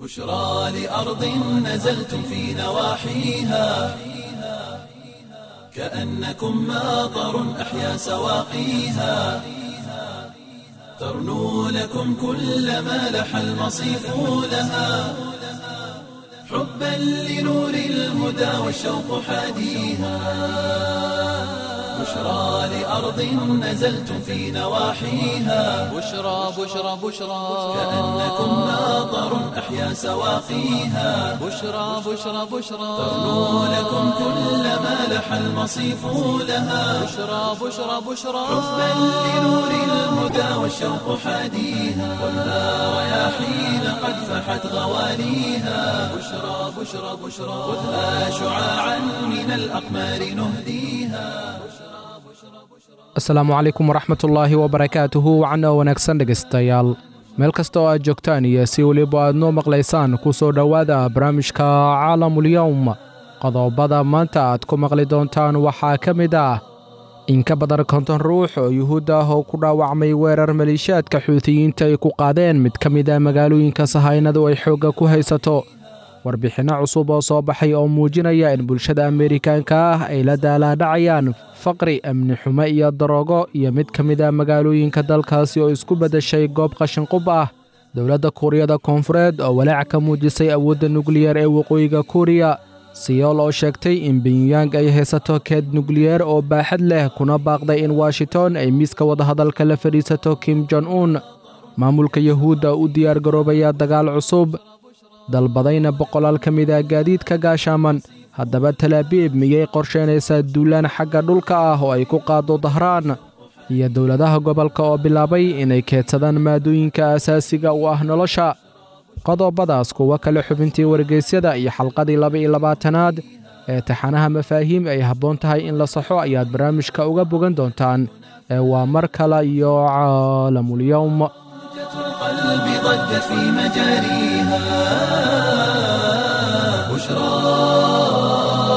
بشرى لأرض نزلتم في نواحيها كأنكم ماطر أحيا سواقيها ترنو لكم كل ما لح المصيف لها حبا لنور الهدى والشوق حاديها بشرى لأرض نزلتم في نواحيها بشرى بشرى بشرى كأنكم ماطر أحيا سواقيها بشرى بشرى بشرى ترنو لكم كل ما لح المصيف لها بشرى بشرى بشرى حبا لنور الهدى والشوق حاديها والنار رياحين قد فحت غواليها بشرى بشرى بشرى خذها شعاعا من الأقمار نهديها asalaamu calaykum waraxmatullaahi wabarakaatuhu wacna wanaagsan dhegaystayaal meel kasta oo aad joogtaan iyo si weliba aad noo maqlaysaan ku soo dhowaada barnaamijka caalamulyowm qodobada maanta aad ku maqli doontaan waxaa ka mid ah in ka badan konton ruux oo yuhuud ah oo ku dhaawacmay weerar maleeshiyaadka xuutiyiinta ay ku qaadeen mid ka mid ah magaalooyinka sahaynadu ay xoogga ku haysato warbixinno cusub oo soo baxay oo muujinaya in bulshada ameerikaanka ah ay la daalaadhacayaan faqri amni xumo iyo daroogo iyo mid ka mid ah magaalooyinka dalkaasi oo isku beddeshay goob qashinqub ah dowladda kuuriyada koonfureed oo walaac ka muujisay awoodda nukliyar ee waqooyiga kuuriya siyool oo sheegtay in benyang ay haysato keed nukliyeer oo baaxad leh kuna baaqday in washington ay miiska wadahadalka la fadhiisato kim jon un maamulka yahuudda u diyaargaroobaya dagaal cusub dalbadayna boqolaal ka mid ah gaadiidka gaashaaman haddaba talaabiib miyay qorsheynaysaa duulaan xagga dhulka ah oo ay ku qaado dahraan iyo dowladaha gobolka oo bilaabay inay keedsadaan maadooyinka asaasiga u ah nolosha qodobadaas kuwo kale xubintii wargeysyada iyo xalqadii laba-iyo labaatanaad ee taxanaha mafaahiim ay habboon tahay in la saxo ayaad barnaamijka uga bogan doontaan ee waa mar kale iyo caalamulyowm القلب ضجت في مجاريها بشرى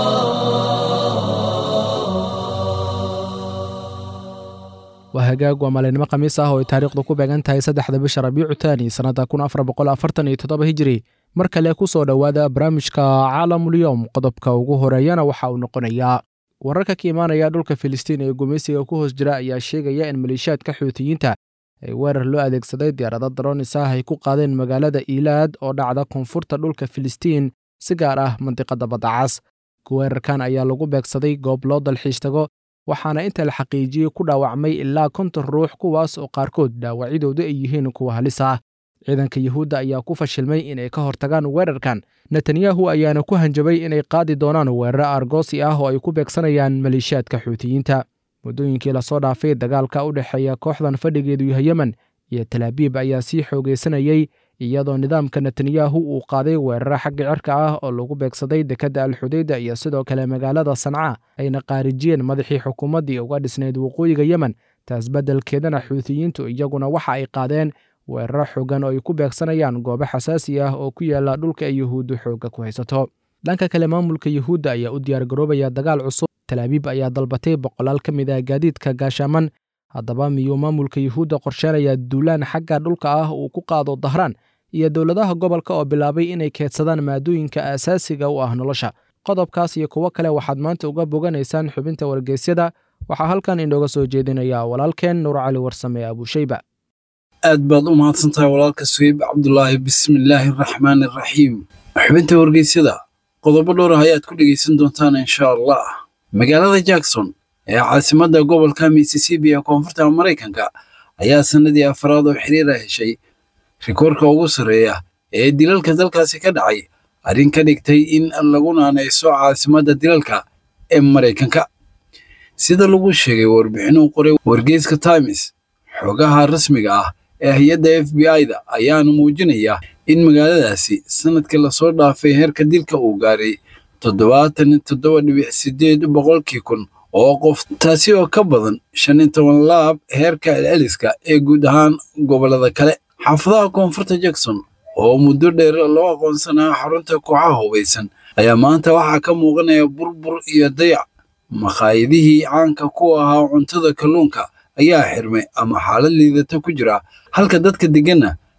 waa hagaag waa maalinimo khamiis ah oo ay taariikhdu ku beegan tahay saddexda bisha rabiicu taani sannadda kun afar boqol afartan iyo toddoba hijiri mar kale ku soo dhowaada barnaamijka caalamulyowm qodobka ugu horeeyana waxa uu noqonayaa wararka ka imaanaya dhulka filistiin ee gumaysiga ku hoos jira ayaa sheegaya in maleeshiyaadka xuutiyiinta ay weerar loo adeegsaday diyaarado daroonis ah ay ku qaadeen magaalada iilaad oo dhacda koonfurta dhulka filistiin si gaar ah mandiqadda baddacas weerarkan ayaa lagu beegsaday goob loo dalxiis tago waxaana inta la xaqiijiyey ku dhaawacmay ilaa konton ruux kuwaas oo qaarkood dhaawacyadoodu ay yihiin kuwa halis ah ciidanka yuhuudda ayaa ku fashilmay inay ka hortagaan weerarkan netanyahu ayaana ku hanjabay inay qaadi doonaan weeraro argoosi ah oo ay ku beegsanayaan maleeshiyaadka xuutiyiinta muddooyinkii lasoo dhaafay dagaalka u dhexeeya kooxdan fadhigeedu yahay yemen iyo talaabiib ayaa sii xoogaysanayey iyadoo nidaamka netanyahu uu qaaday weeraro xagga cirka ah oo lagu beegsaday dekedda alxudayda iyo sidoo kale magaalada sanca ayna qaarijiyeen madaxii xukuumaddii uga dhisnayd waqooyiga yemen taas beddelkeedana xuutiyiintu iyaguna waxa ay qaadeen weeraro xoogan oo ay ku beegsanayaan goobo xasaasi ah oo ku yaala dhulka ay yuhuuddu xoogga ku haysato dhanka kale maamulka yuhuudda ayaa u diyaargaroobaya dagaal cusub talaabiib ayaa dalbatay boqolaal ka mid ah gaadiidka gaashaaman haddaba miyuu maamulka yuhuudda qorsheenaya duulaan xagga dhulka ah uu ku qaado dahraan iyo dowladaha gobolka oo bilaabay inay keedsadaan maadooyinka aasaasiga u ah nolosha qodobkaas iyo kuwo kale waxaad maanta uga boganaysaan xubinta wargeysyada waxaa halkan inooga soo jeedinaya walaalkeen nuur cali warsame abuushayba aad baad u mahadsantahay walaalka suheyb cabdulaahi bismillaahi araxmaani araxiim xubinta wargeysyada qodobo dhowr ah ayaad ku dhegaysan doontaan insha allah magaalada jackson ee caasimadda gobolka missisipi ee koonfurta maraykanka ayaa sannadii afraad oo xiriira heshay rikoorka ugu sarreeya ee dilalka dalkaasi ka dhacay arrin ka dhigtay in lagu naanayso caasimadda dilalka ee maraykanka sida lagu sheegay warbixinuu qoray wargeyska times xogaha rasmiga ah ee hay-adda f b i-da ayaana muujinaya in magaaladaasi sanadkii lasoo dhaafay heerka dilka uu gaaray toddobaatan toddoba dhibic sideed boqolkii kun oo qof taasi oo ka badan shan iyo toban laab heerka celceliska ee guud ahaan gobollada kale xaafadaha koonfurta jackson oo muddo dheer loo aqoonsanaa xarunta kooxaha hubaysan ayaa maanta waxaa ka muuqanaya burbur iyo dayac makhaayadihii caanka ku ahaa cuntada kalluunka ayaa xirmay ama xaalad liidata ku jira halka dadka degganna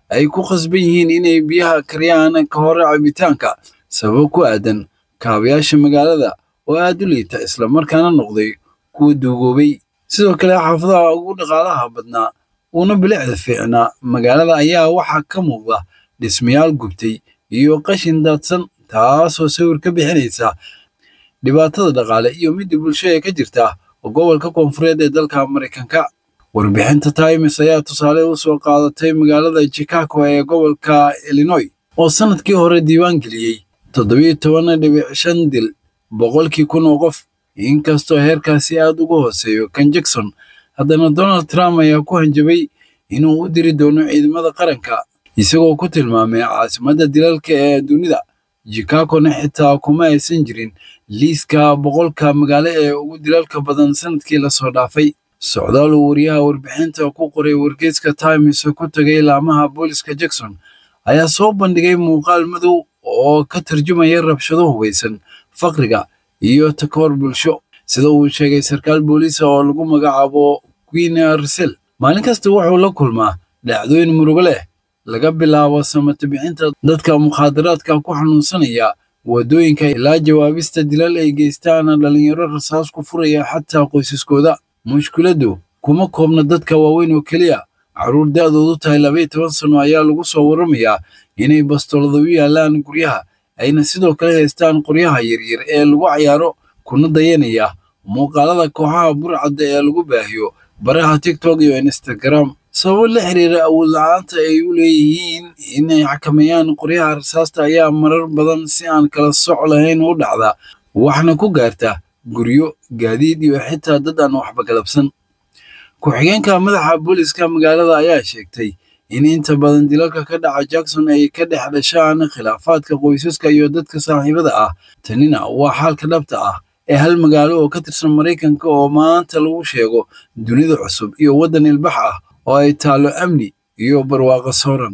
ay ku khasban yihiin inay biyaha kariyaan ka hor cabitaanka sabab ku aadan kaabayaasha magaalada oo aad u liita islamarkaana noqday kuwa duugoobay sidoo kale xaafadaha ugu dhaqaalaha badnaa uuna bilicda fiicnaa magaalada ayaa waxaa ka muuqda dhismayaal gubtay iyo qashin daadsan taasoo sawir ka bixinaysa dhibaatada dhaqaale iyo midda bulsho ee ka jirta gobolka koonfureed ee dalka maraykanka warbixinta times ayaa tusaale u soo qaadatay magaalada chicago ee gobolka illinois oo sanadkii hore diiwaan geliyey toddobiyo toban dhibic shan dil boqolkii kun oo qof inkastoo heerkaasi aad uga hooseeyo kan jackson haddana donald trump ayaa ku hanjabay inuu u diri doono ciidamada qaranka isagoo ku tilmaamay caasimadda dilalka ee dunida chicagona xitaa kuma aysan jirin liiska boqolka magaalo ee ugu dilalka badan sanadkii lasoo dhaafay socdaal uu wariyaha warbixinta ku qoray wargeyska times ku tagay laamaha booliska jackson ayaa soo bandhigay muuqaal madow oo ka tarjumaya rabshado hubaysan faqriga iyo takoor bulsho sida uu sheegay sarkaal booliisa oo lagu magacaabo queen risel maalin kasta wuxuu la kulmaa dhacdooyin murugo leh laga bilaabo samata bixinta dadka mukhaadaraadka ku xanuunsanaya waddooyinka ilaa jawaabista dilal ay geystaan dhalinyaro rasaas ku furaya xataa qoysaskooda mushkiladdu kuma koobna dadka waaweyn oo keliya carruur da'doodu tahay labaiyo toban sano ayaa lagu soo warramayaa inay bastoolada u yaallaan guryaha ayna sidoo kale haystaan qoryaha yaryar ee lagu cayaaro kuna dayanaya muuqaalada kooxaha burcadda ee lagu baahiyo baraha tiktok iyo instagram sababo la xiriira awood la-aanta ay u leeyihiin inay xakameeyaan qoryaha rasaasta ayaa marar badan si aan kala soc lahayn u dhacda waxna ku gaarta guryo gaadiid iyo xitaa dad aan waxba galabsan ku-xigeenka madaxa booliska magaalada ayaa sheegtay in inta badan dilalka ka dhaca jackson ay ka dhex dhashaan khilaafaadka qoysaska iyo dadka saaxiibada ah tanina waa xaalka dhabta ah ee hal magaalo oo ka tirsan maraykanka oo maanta lagu sheego dunida cusub iyo waddan ilbax ah oo ay taalo amni iyo barwaaqo sooran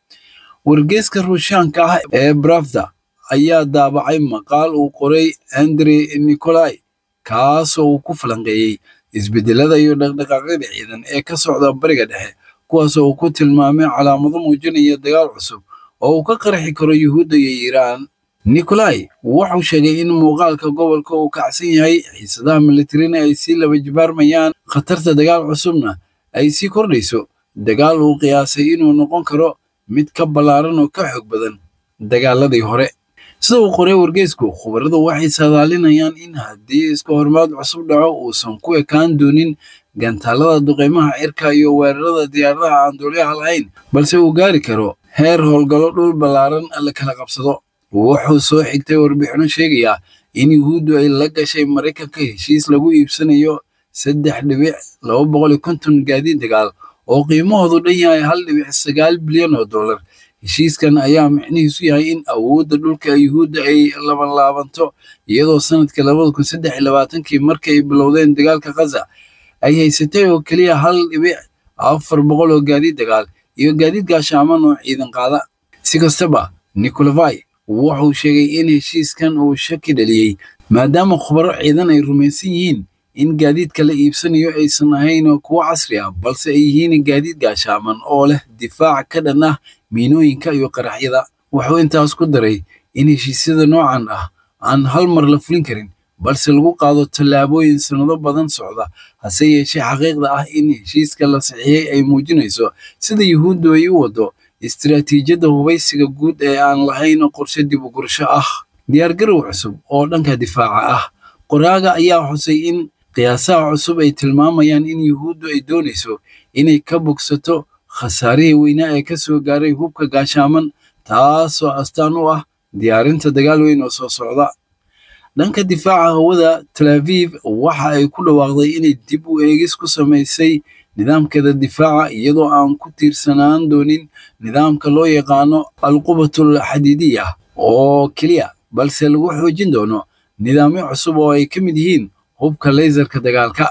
wargeyska ruushaanka ah ee brafda ayaa daabacay maqaal uu qoray andre nicolai kaasoo uu ku falanqeeyey isbedelada iyo dhaqdhaqaaqyada ciidan ee ka socda bariga dhexe kuwaasoo uu ku tilmaamay calaamado muujinaya dagaal cusub oo uu ka qarxi karo yuhuudda iyo iiraan nicolai wuxuu sheegay in muuqaalka gobolka uu kacsan yahay xiisadaha militarina ay sii laba jibaarmayaan khatarta dagaal cusubna ay sii kordhayso dagaal uu qiyaasay inuu noqon karo mid ka ballaaran oo ka xoog badan dagaaladii hore sida uu qoray wargeysku khubaradu waxay saadaalinayaan in haddii iska hormaad cusub dhaco uusan ku ekaan doonin gantaalada duqeymaha cirka iyo weerarada diyaaradaha aan duulyaha lahayn balse uu gaari karo heer howlgallo dhul ballaaran la kala qabsado wuxuu soo xigtay warbixino sheegaya in yuhuuddu ay la gashay maraykanka heshiis lagu iibsanayo saddex dhibic laba boqol iyo konton gaadiid dagaal oo qiimahoodu dhan yahay hal dhibic sagaal bilyan oo dollar heshiiskan ayaa micnihiisu yahay in awoodda dhulka yuhuudda ay labanlaabanto iyadoo sanadkii labada kun saddex iyo labaatankii markay bilowdeen dagaalka khaza ay haysatay oo keliya hal dhibic afar boqol oo gaadiid dagaal iyo gaadiid gaashaaman oo ciidan qaada si kastaba nicolovai wuxuu sheegay in heshiiskan uu shaki dhaliyey maadaama khubaro ciidan ay rumaysan yihiin in gaadiidka la iibsanayo aysan ahayn kuwo casri ah balse ay yihiin gaadiid gaashaaman oo leh difaac ka dhan ah miinooyinka iyo qaraxyada wuxuu intaas ku daray in heshiisyada noocan ah aan hal mar la fulin karin balse lagu qaado tallaabooyin sannado badan socda hase yeeshee xaqiiqda ah in heshiiska la saxiixay ay muujinayso sida yuhuuddu ay u waddo istiraatiijiyadda hubaysiga guud ee aan lahayn qorshe dib u gurasho ah diyaargarow cusub oo dhanka difaaca ah qoraaga ayaa xusay in qiyaasaha cusub ay tilmaamayaan in yuhuuddu ay doonayso inay ka bogsato khasaarihii weynaa ee ka soo gaaray hubka gaashaaman taasoo astaan u ah diyaarinta dagaal weyn oo soo socda dhanka difaaca hawada tel aviv waxa ay ku dhawaaqday inay dib u eegis ku samaysay nidaamkeeda difaaca iyadoo aan ku tiirsanaan doonin nidaamka loo yaqaano alqubatul xadiidiya oo keliya balse lagu xoojin doono nidaamyo cusub oo ay ka mid yihiin hubka laysarka dagaalka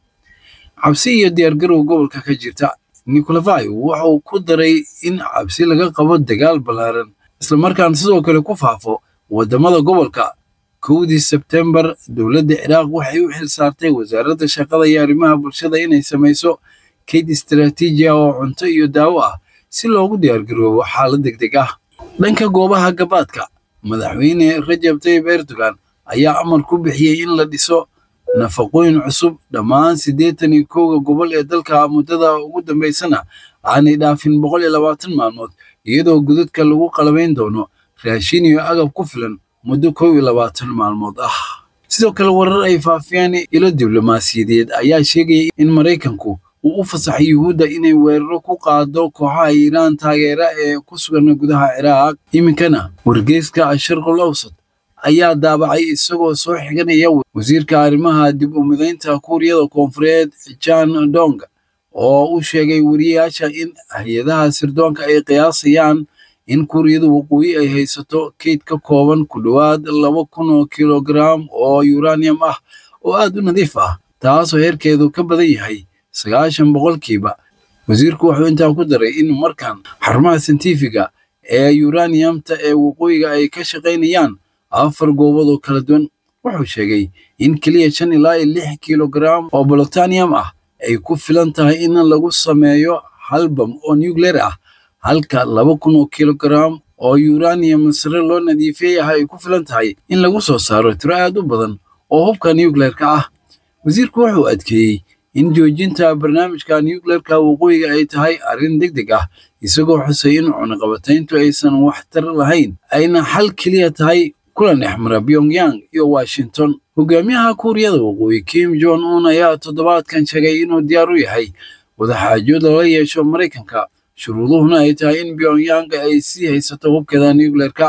cabsi iyo diyaargarow gobolka ka jirta nicolovai wuxuu ku daray in cabsi laga qabo dagaal ballaaran islamarkaan sidoo kale ku faafo waddamada gobolka kowdii sebtembar dowladda ciraaq waxay u xil saartay wasaaradda shaqada iyo arrimaha bulshada inay samayso kayd istaraatiiji ah oo cunto iyo daawo ah si loogu diyaargaroobo xaalad degdeg ah dhanka goobaha gabaadka madaxweyne rajab tayyib erdogan ayaa amar ku bixiyey in la dhiso nafaqooyin cusub dhammaan siddeetan iyo kowga gobol ee dalka muddada ugu dambaysana aanay dhaafin boqol iyo labaatan maalmood iyadoo gudadka lagu qalabayn doono raashin iyo agab ku filan muddo kow iyo labaatan maalmood ah sidoo kale warar ay faafiyaan ilo diblomaasiyadeed ayaa sheegaya in maraykanku uu u fasaxay yuhuudda inay weeraro ku qaado kooxaha iiraan taageera ee ku sugan gudaha ciraaq iminkana wargeyska asharqul awsad ayaa daabacay isagoo soo xiganaya wasiirka arrimaha dib u midaynta kuuriyada koonfureed jan dong oo u sheegay wariyayaasha in hay-adaha sirdoonka ay qiyaasayaan in kuuriyada waqooyi ay haysato kayd ka kooban ku dhowaad laba kun oo kilogaram oo uranium ah oo aad u nadiif ah taasoo heerkeedu ka badan yahay sagaashan boqolkiiba wasiirku wuxuu intaa ku daray in markan xarumaha sintifiga ee uraniumta ee waqooyiga ay ka shaqaynayaan afar goobood oo kala duwan wuxuu sheegay in keliya shan ilaa iyo lix kilogaram oo bolotanium ah ay ku filan tahay in lagu sameeyo hal bam oo nuclear ah halka laba kun oo kilogaram oo uranium sare loo nadiifiyey ah ay ku filan tahay in lagu soo saaro tiro aad u badan oo hubka nuclearka ah wasiirku wuxuu adkeeyey in joojinta barnaamijka nuclearka waqooyiga ay tahay arrin deg deg ah isagoo xusay in cunaqabatayntu aysan waxtar lahayn ayna xal keliya tahay kulan dhexmara pyongyang iyo washington hogaamiyaha kuuriyada waqooyi kim jong un ayaa toddobaadkan sheegay inuu diyaar u yahay wadaxaajood lala yeesho maraykanka shuruuduhuna ay tahay in pyongyang ay sii haysato hubkeeda nuclearka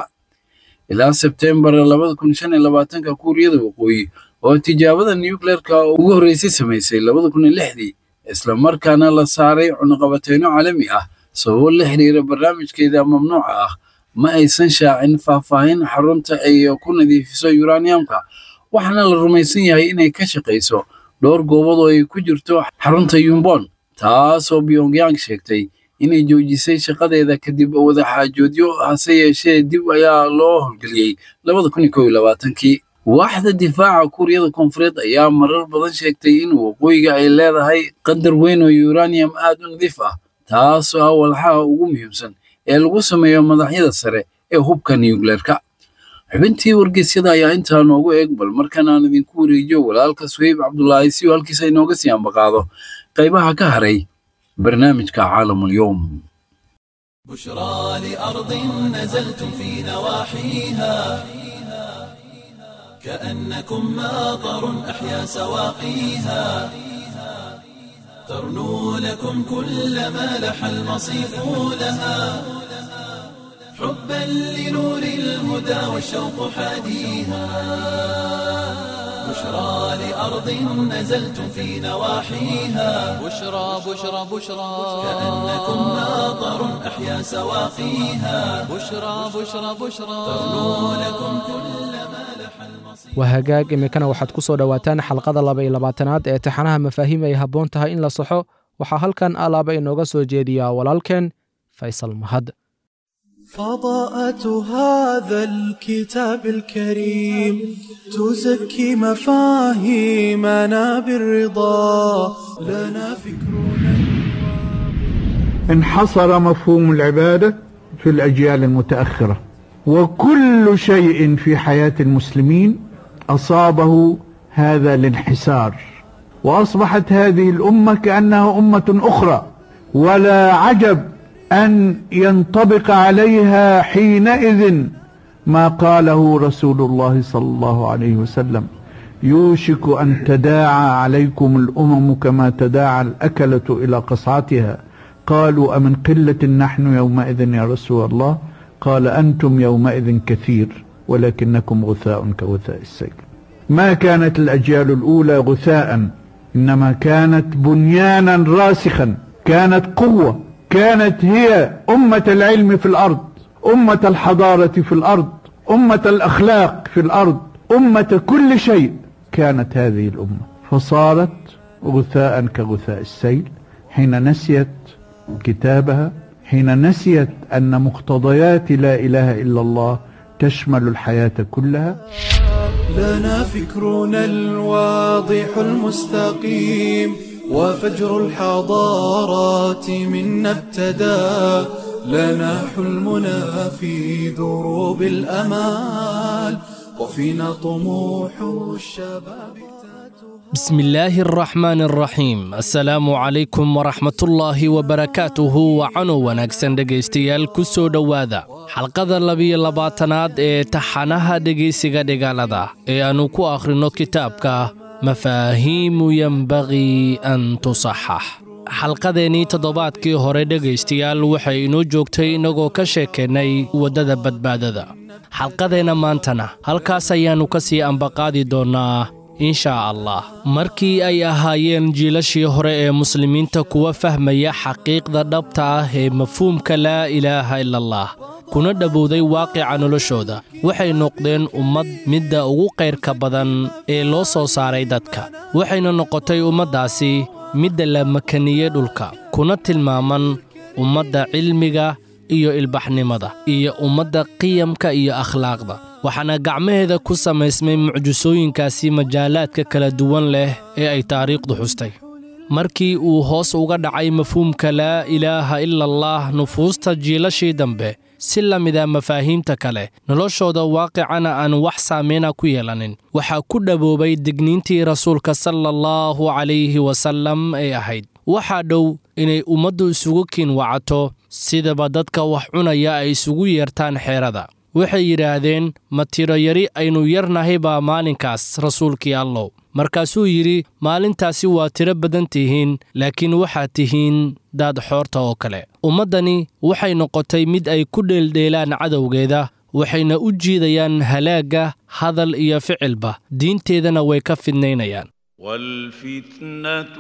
ilaa sebtembar labada kun shan iyo labaatanka kuuriyada waqooyi oo tijaabada nuclearka ugu horreysay samaysay labada kun iyo lixdii islamarkaana la saaray cunaqabateyno caalami ah sababo la xiriira barnaamijkeeda mamnuuca ah ma aysan shaacin faahfaahin xarunta ay ku nadiifiso uraniumka waxaana la rumaysan yahay inay ka shaqayso dhowr goobood oo ay ku jirto xarunta yumbon taasoo pyongyang sheegtay inay joojisay shaqadeeda kadib wadaxaajoodyo hase yeeshee dib ayaa loo howlgeliyey labada kun iyo kow iyo labaatankii waaxda difaaca kuuriyada koonfureed ayaa marar badan sheegtay in waqooyiga ay leedahay qadar weyn oo uranium aad u nadiif ah taasoo ah walxaha ugu muhiimsan ee lagu sameeyo madaxyada sare ee hubka nuclearka xubintii wargeysyada ayaa intaa noogu eeg bal markan aan idinku wareejiyo walaalka suheyb cabdulaahi si uu halkiisa inooga sii ambaqaado qaybaha ka haray barnaamijka caalamulyoom بشرى لأرض نزلتم في نواحيها كأنكم ماطر أحيا سواقيها ترنو لكم كل ما لح المصيف لها حبا لنور الهدى والشوق حاديها بشرى لأرض نزلتم في نواحيها بشرى بشرى بشرى كأنكم ماطر أحيا سواقيها بشرى بشرى بشرى ترنو لكم كل ما لح المصيف waa hagaag iminkana waxaad ku soo dhowaataan xalqada laba iyo labaatanaad ee taxanaha mafaahiim ay habboon tahay in la saxo waxaa halkan alaaba inooga soo jeediyaa walaalkeen faysal mahad فضاءة هذا الكتاب الكريم تزكي مفاهيمنا بالرضا لنا فكرنا انحصر مفهوم العبادة في الأجيال المتأخرة وكل شيء في حياة المسلمين أصابه هذا الانحسار وأصبحت هذه الأمة كأنها أمة أخرى ولا عجب أن ينطبق عليها حينئذ ما قاله رسول الله صلى الله عليه وسلم يوشك أن تداعى عليكم الأمم كما تداعى الأكلة إلى قصعتها قالوا أمن قلة نحن يومئذ يا رسول الله قال أنتم يومئذ كثير ولكنكم غثاء كغثاء السيل ما كانت الأجيال الأولى غثاء إنما كانت بنيانا راسخا كانت قوة كانت هي أمة العلم في الأرض أمة الحضارة في الأرض أمة الأخلاق في الأرض أمة كل شيء كانت هذه الأمة فصارت غثاء كغثاء السيل حين نسيت كتابها حين نسيت أن مقتضيات لا إله إلا الله تشمل الحياة كلها لنا فكرنا الواضح المستقيم وفجر الحضارات منا ابتدى لنا حلمنا في دروب الأمال وفينا طموح الشباب بسم الله الرحمن الرحيم السلام عليكم ورحمة الله وبركاته وعنو wanaagsan dhegaystayaal ku soo dhowaada xalqada labiyo labaatanaad ee taxanaha dhegaysiga dhigaalada ee aannu ku akhrino kitaabka mafaahiimu yenbagii an tusaxax xalqadeennii toddobaadkii hore dhegaystayaal waxay inoo joogtay innagoo ka sheekaynay waddada badbaadada xalqadeenna maantana halkaas ayaannu ka sii ambaqaadi doonnaa inshaa allah markii ay ahaayeen jiilashii hore ee muslimiinta kuwa fahmaya xaqiiqda dhabta ah ee mafhuumka laa ilaaha ila allah kuna dhowowday waaqica noloshooda waxay noqdeen ummad midda ugu qayrka badan ee loo soo saaray dadka waxayna noqotay ummaddaasi midda la makaniyey dhulka kuna tilmaaman ummadda cilmiga iyo ilbaxnimada iyo ummadda qiyamka iyo akhlaaqda waxaana gacmaheeda ku samaysmay mucjisooyinkaasi majaalaadka kala duwan leh ee ay taariikhdu xustay markii uu hoos uga dhacay mafhuumka laa ilaaha ila allah nufuusta jiilashii dambe si la mida mafaahiimta kale noloshooda waaqicana aan wax saameyna ku yeelanin waxaa ku dhaboobay digniintii rasuulka sala allahu calayhi wasallam ee ahayd waxaa dhow inay ummaddu isugu kiin wacato sidaba dadka wax cunaya ay isugu yeertaan xeerada waxay yidhaahdeen ma tiro yari aynu yarnahay baa maalinkaas rasuulkii allow markaasuu yidhi maalintaasi waa tiro badan tihiin laakiin waxaad tihiin daad xoorta oo kale ummaddani waxay noqotay mid ay ku dheeldheelaan cadowgeeda waxayna u jiidayaan halaagga hadal iyo ficilba diinteedana way ka fidnaynayaan والفتنة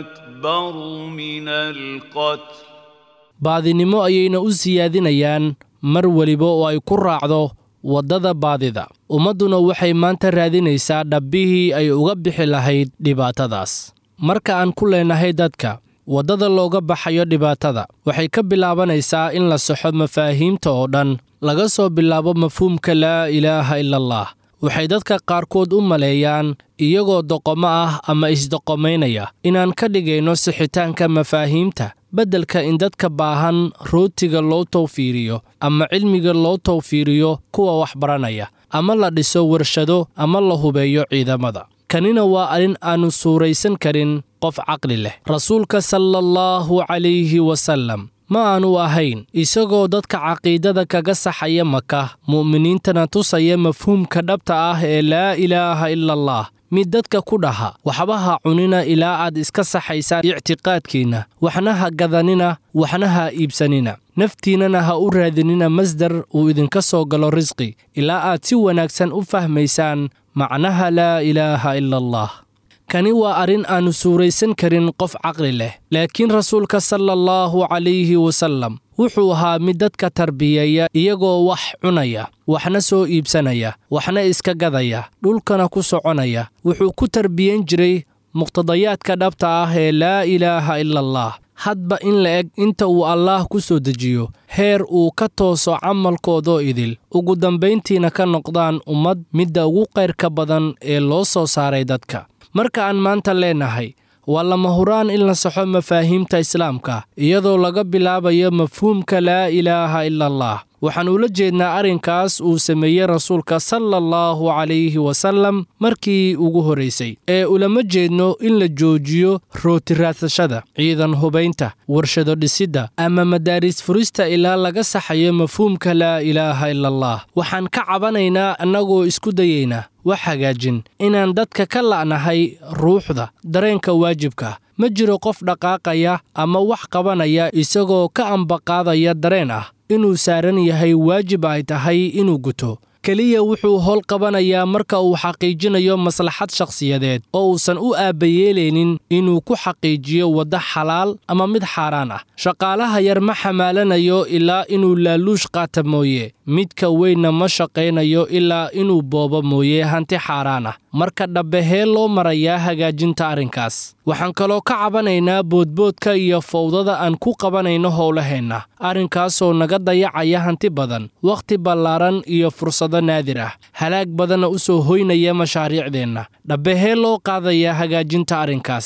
أكبر من القتل baadinimo ayayna u siyaadinayaan mar weliba oo ay ku raacdo waddada baadida ummadduna waxay maanta raadinaysaa dhabbihii ay uga bixi lahayd dhibaatadaas marka aan ku leenahay dadka waddada looga baxayo dhibaatada waxay ka bilaabanaysaa in la saxo mafaahiimta oo dhan laga soo bilaabo mafhuumka laa ilaaha ila allah waxay dadka qaarkood u maleeyaan iyagoo doqomo ah ama isdoqomaynaya inaan ka dhigayno sixitaanka mafaahiimta beddelka in dadka baahan rootiga loo tawfiiriyo ama cilmiga loo tawfiiriyo kuwa wax baranaya ama la dhiso warshado ama la hubeeyo ciidamada kanina waa arrin aannu suuraysan karin qof caqli leh rasuulka sala allahu calayhi wasallam ma aanu ahayn isagoo dadka caqiidada kaga saxaya maka mu'miniintana tusaya mafhuumka dhabta ah ee laa ilaaha ila allah mid dadka ku dhaha waxba ha cunina ilaa aad iska saxaysaan ictiqaadkiinna waxna ha gadanina waxna ha iibsanina naftiinnana ha u raadinina masdar uu idinka soo galo risqi ilaa aad si wanaagsan u fahmaysaan macnaha laa ilaaha ila allah kani waa arrin aannu suuraysan karin qof caqli leh laakiin rasuulka sala allahu calayhi wasallam wuxuu ahaa mid dadka tarbiyeeya iyagoo wax cunaya waxna soo iibsanaya waxna iska gadaya dhulkana ku soconaya wuxuu ku tarbiyen jiray muqtadayaadka dhabta ah ee laa ilaaha ila allah hadba in la eg inta uu allaah ku soo dejiyo heer uu ka tooso camalkoodoo idil ugu dambayntiina ka noqdaan ummad midda ugu qayrka badan ee loo soo saaray dadka marka aan maanta leenahay waa lama huraan in la saxo mafaahiimta islaamka iyadoo laga bilaabayo mafhuumka laa ilaaha ila allah waxaan ula jeednaa arrinkaas uu sameeyey rasuulka sala allahu calayhi wasallam markii ugu horraysay ee ulama jeedno in la joojiyo rooti raadsashada ciidan hubaynta warshado dhisidda ama madaaris furista ilaa laga saxayo mafhuumka laa ilaaha ila allah waxaan ka cabanaynaa annagoo isku dayaynaa wax hagaajin inaan dadka ka la'nahay ruuxda dareenka waajibka ma jiro qof dhaqaaqaya ama wax qabanaya isagoo ka ambaqaadaya dareen ah inuu saaran yahay waajib ay tahay inuu guto keliya wuxuu howl qabanayaa marka uu xaqiijinayo maslaxad shakhsiyadeed oo uusan u aabbayeelaynin inuu ku xaqiijiyo waddo xalaal ama mid xaaraan ah shaqaalaha yar ma xamaalanayo ilaa inuu laaluush qaata mooye midka weynna ma shaqaynayo ilaa inuu boobo mooye hanti xaaraan ah marka dhabbehee loo marayaa hagaajinta arrinkaas waxaan kaloo ka cabanaynaa boodboodka iyo fawdada aan ku qabanayno howlaheenna arrinkaasoo naga dayacaya hanti badan wakhti ballaaran iyo fursado naadir ah halaag badanna u soo hoynaya mashaariicdeenna dhabbehee loo qaadayaa hagaajinta arrinkaas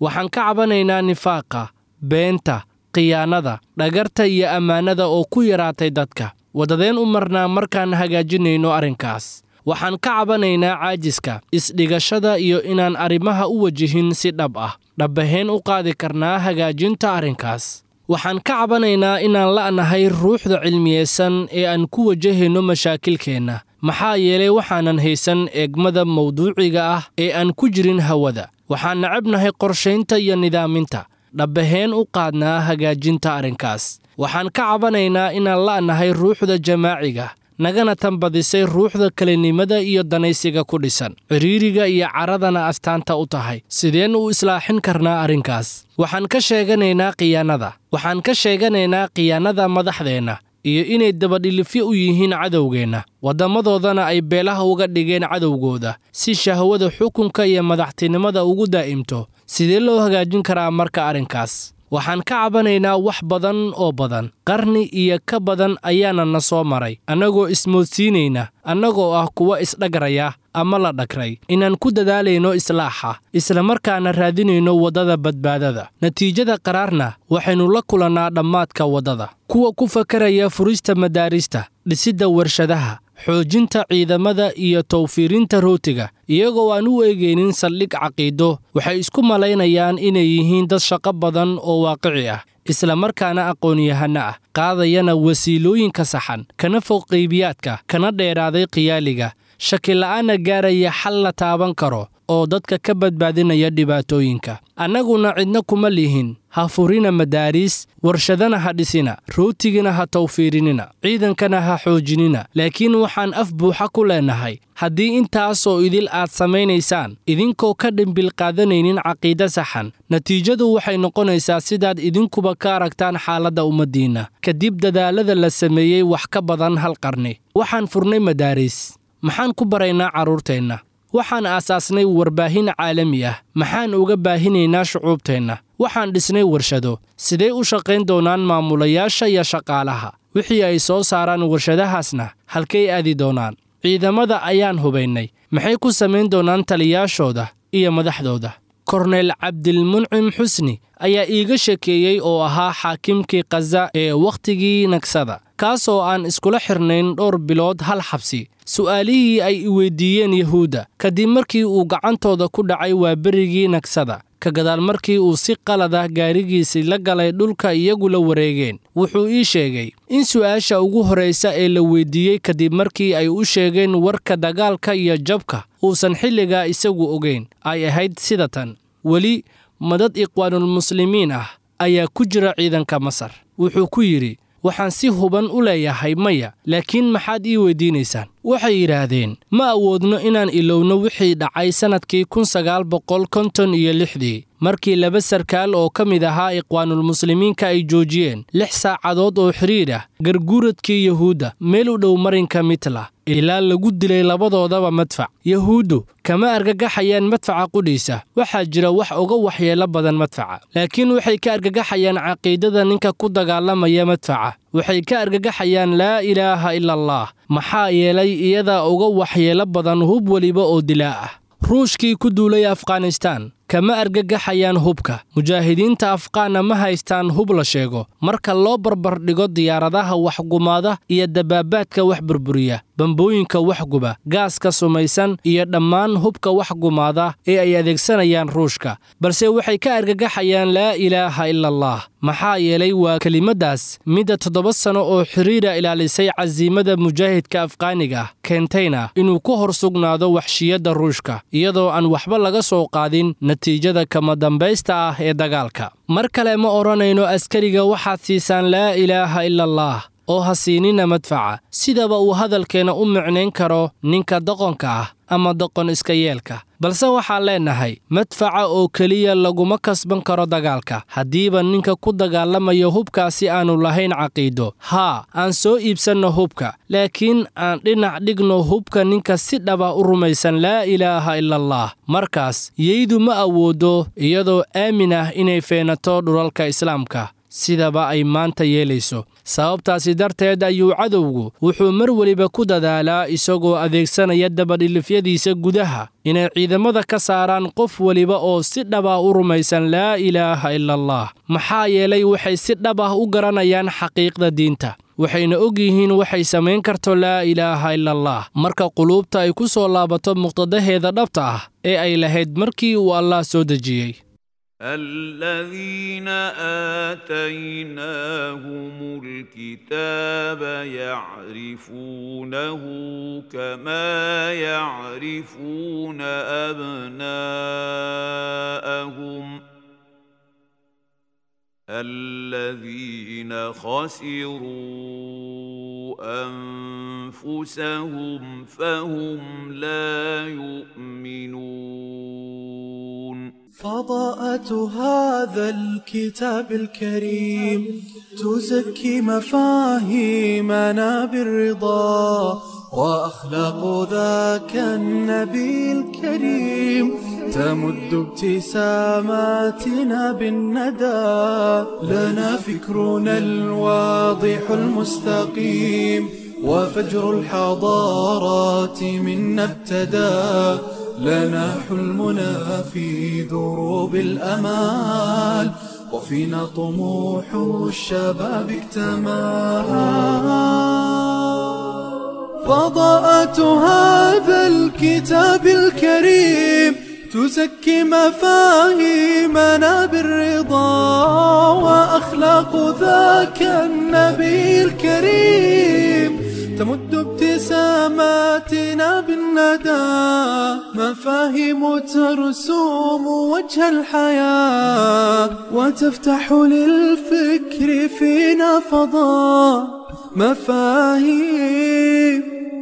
waxaan ka cabanaynaa nifaaqa beenta khiyaanada dhagarta iyo ammaanada oo ku yaraatay dadka waddadeen u marnaa markaan hagaajinayno arrinkaas waxaan ka cabanaynaa caajiska isdhigashada iyo inaan arrimaha u wajihin si dhab ah dhabbaheen u qaadi karnaa hagaajinta arrinkaas waxaan ka cabanaynaa inaan la'nahay ruuxda cilmiyeysan ee aan ku wajahayno mashaakilkeenna maxaa yeelay waxaanan haysan eegmada mawduuciga ah ee aan ku jirin hawada waxaan nacabnahay qorshaynta iyo nidaaminta dhabbaheen u qaadnaa hagaajinta arrinkaas waxaan ka cabanaynaa inaan la'nahay ruuxda jamaaciga nagana tanbadisay ruuxda kelinimada iyo danaysiga ku dhisan cidhiiriga iyo caradana astaanta u tahay sideen u islaaxin karnaa arrinkaas waxaan ka sheeganaynaa khiyaanada waxaan ka sheeganaynaa khiyaanada madaxdeenna iyo inay dabadhilifyo u yihiin cadowgeenna wadammadoodana ay beelaha uga dhigeen cadowgooda si shahwada xukunka iyo madaxtinimada ugu daa'imto sidee loo hagaajin karaa marka arrinkaas waxaan ka cabanaynaa wax badan oo badan qarni iyo ka badan ayaana na soo maray annagoo ismoodsiinayna annagoo ah kuwa isdhagraya ama la dhagray inaan ku dadaalayno islaaxa islamarkaana raadinayno waddada badbaadada natiijada qaraarna waxaynu la kulannaa dhammaadka waddada kuwa ku fakaraya furista madaarista dhisidda warshadaha xoojinta ciidamada iyo tawfiirinta rootiga iyagoo aan u eegaynin saldhig caqiido waxay isku malaynayaan inay yihiin dad shaqo badan oo waaqici ah islamarkaana aqoon-yahanno ah qaadayana wasiilooyinka saxan kana fog qaybiyaadka kana dheeraaday khiyaaliga shakila'aanna gaaraya xal la taaban karo oo dadka ka badbaadinaya dhibaatooyinka annaguna cidna kuma lihin ha furina madaariis warshadana ha dhisina rootigina ha tawfiirinina ciidankana ha xoojinina laakiin waxaan af buuxa ku leennahay haddii intaasoo idil aad samaynaysaan idinkoo ka dhimbil qaadanaynin caqiide saxan natiijadu waxay noqonaysaa sidaad idinkuba ka aragtaan xaaladda ummaddiinna kadib dadaallada la sameeyey wax ka badan hal qarni waxaan furnay madaariis maxaan ku baraynaa carruurteenna waxaan aasaasnay warbaahin caalami ah maxaan uga baahinaynaa shucuubteenna waxaan dhisnay warshado sidee u shaqayn doonaan maamulayaasha iyo shaqaalaha wixii ay soo saaraan warshadahaasna halkay aadi doonaan ciidamada ayaan hubaynay maxay ku samayn doonaan taliyaashooda iyo madaxdooda korneyl cabdilmuncim xusni ayaa iiga shekeeyey oo ahaa xaakimkii khaza ee wakhtigii nagsada kaasoo aan iskula xirnayn dhowr bilood hal xabsi su'aalihii ay i weyddiiyeen yahuudda kadib markii uu gacantooda ku dhacay waa berigii nagsada ka gadaal markii uu si qalada gaarigiisii la galay dhulka iyagu la wareegeen wuxuu ii sheegay in su'aasha ugu horraysa ee la weyddiiyey kadib markii ay u sheegeen warka dagaalka iyo jabka uusan xilligaa isagu ogayn ay ahayd sida tan weli madad iqwaanulmuslimiin ah ayaa ku jira ciidanka masar wuxuu ku yidhi waxaan si huban u leeyahay maya laakiin maxaad ii weyddiinaysaan waxay yidhaahdeen ma awoodno inaan ilowno wixii dhacay sannadkii kun sagaal boqol konton iyo lixdii markii laba sarkaal oo ka mid ahaa iqwaanulmuslimiinka ay joojiyeen lix saacadood oo xidhiidh ah garguuradkii yahuudda meel u dhow marinka mitla ilaa lagu dilay labadoodaba madfac yahuuddu kama argagaxayaan madfaca qudhiisa waxaa jira wax uga waxyeelo badan madfaca laakiin waxay ka argagaxayaan caqiidada ninka ku dagaalamaya madfaca waxay ka argagaxayaan laa ilaaha ila allah maxaa yeelay iyadaa uga waxyeelo badan hub weliba oo dilaa ah ruushkii ku duulay afghanistaan kama argagaxayaan hubka mujaahidiinta afqaanna ma haystaan hub la sheego marka loo barbardhigo diyaaradaha waxgumaada iyo dabaabaadka wax burburiya bambooyinka waxguba gaaska sumaysan iyo dhammaan hubka waxgumaada ee ay adeegsanayaan ruushka balse waxay ka argagaxayaan laa ilaaha ila allah maxaa yeelay waa kelimaddaas midda toddoba sano oo xiriira ilaalisay casiimada mujaahidka afqaaniga ah keentayna inuu ku hor sugnaado waxshiyadda ruushka iyadoo aan waxba laga soo qaadin natiijada kama dambaysta ah ee dagaalka mar kale ma odhanayno askariga waxaad siisaan laa ilaaha ila allah oo ha siinina madfaca sidaba uu hadalkeenna u micnayn karo ninka doqonka ah ama doqon iska yeelka balse waxaan leennahay madfaca oo keliya laguma kasban karo dagaalka haddiiba ninka ku dagaalamayo hubkaasi aannu lahayn caqiido haa aan soo iibsanno hubka laakiin aan dhinac dhigno hubka ninka si dhaba u rumaysan laa ilaaha ila allah markaas yeydu ma awoodo iyadoo aamin ah inay feenato dhulalka islaamka sidaba ay maanta yeelayso sababtaasi darteed ayuu cadowgu wuxuu mar weliba ku dadaalaa isagoo adeegsanaya dabadhilifyadiisa gudaha inay ciidamada ka saaraan qof weliba oo si dhab ah u rumaysan laa ilaaha ila allah maxaa yeelay waxay si dhab ah u garanayaan xaqiiqda diinta waxayna og yihiin waxay samayn karto laa ilaaha ila allah marka quluubta ay ku soo laabato muqtadaheeda dhabta ah ee ay lahayd markii uu allah soo dejiyey الذين آتيناهم الكتاب يعرفونه كما يعرفون أبناءهم الذين خسروا أنفسهم فهم لا يؤمنون فضاءة هذا الكتاب الكريم تزكي مفاهيمنا بالرضا وأخلاق ذاك النبي الكريم تمد ابتساماتنا بالندى لنا فكرنا الواضح المستقيم وفجر الحضارات منا ابتدى لنا حلمنا في دروب الأمال وفينا طموح الشباب اكتمل فضاءة هذا الكتاب الكريم تزكي مفاهيمنا بالرضا وأخلاق ذاك النبي الكريم تمد ابتساماتنا بالندى مفاهيم ترسوم وجه الحياة وتفتح للفكر فينا فضاء مفاهيم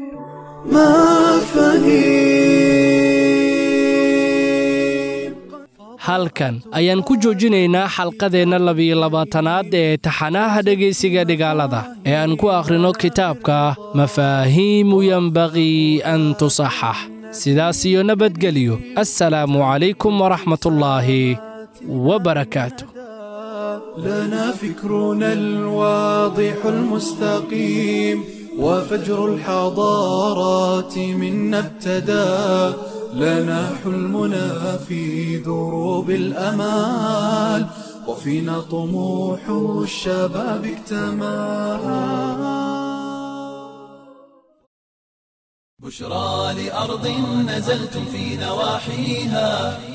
مفاهيم halkan ayaan ku joojinaynaa xalqadeenna labiyo labaatanaad ee taxanaha dhegaysiga dhigaalada ee aan ku akhrino kitaabka mafaahiimu yenbaqii an tusaxax sidaas iyo nabadgelyo assalaamu calaykum waraxmatullaahi wabarakaatu لنا فكرنا الواضح المستقيم وفجر الحضارات منا ابتدى لنا حلمنا في دروب الأمال وفينا طموح الشباب اكتمل بشرى لأرض نزلتم في نواحيها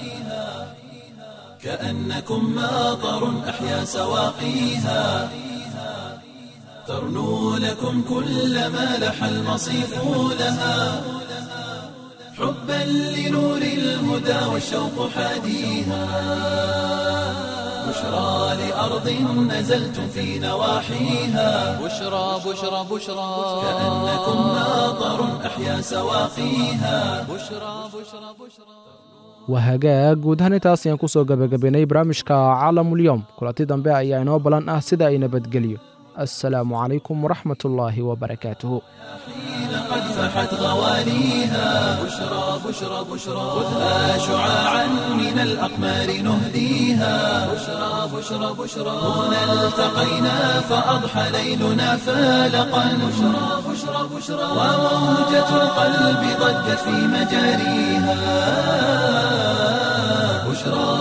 كأنكم ماطر أحيا سواقيها ترنو لكم كل ما لح المصيف لها حبا لنور الهدى والشوق حاديها بشرى لأرض نزلتم في نواحيها بشرى بشرى بشرى كأنكم ماطر أحيا سواقيها بشرى بشرى بشرى waa hagaag guud ahaan intaas ayaan ku soo gebagabaynay barnaamijka caalamulyoom kulanti dambe ayaa inoo ballan ah sida ay nabadgelyo assalaamu calaykum waraxmatullaahi wabarakaatuhu حين قد فحت غواليها بشرى بشرى بشرى خذها شعاعا من الأقمار نهديها بشرى بشرى بشرى هنا التقينا فأضحى ليلنا فالقا بشرى بشرى بشرى وموجة القلب ضجت في مجاريها بشرى